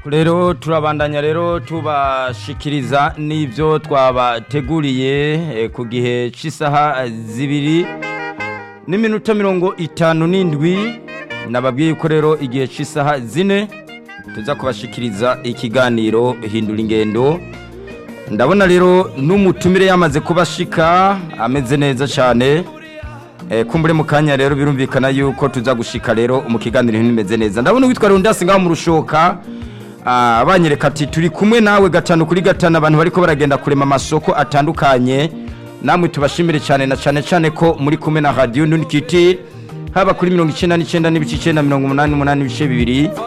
rero turabandanya rero tubashikiriza n'ibyo twabateguriye eh, ku gihe cy'isaha zibiri n'iminota mirongo itanu n'indwi nababwiye ko rero igihe cy'isaha zine tuza kubashikiriza ikiganiro hindura ingendo ndabona rero n'umutumire yamaze kubashika ameze neza cyane Eh, kumbure mu kanya rero birumvikana yuko tuza gushika rero mu kiganiro nimeze neza ndabona witwa Rundasi ngaho mu rushoka ah, abanyereka ati turi kumwe nawe gatanu kuri gatanu abantu bariko baragenda kurema amasoko atandukanye namwe tubashimire cyane na cyane cyane ko muri kumwe na radio Ndunikiti haba kuri 99 n'ibice 9 88 n'ibice bibiri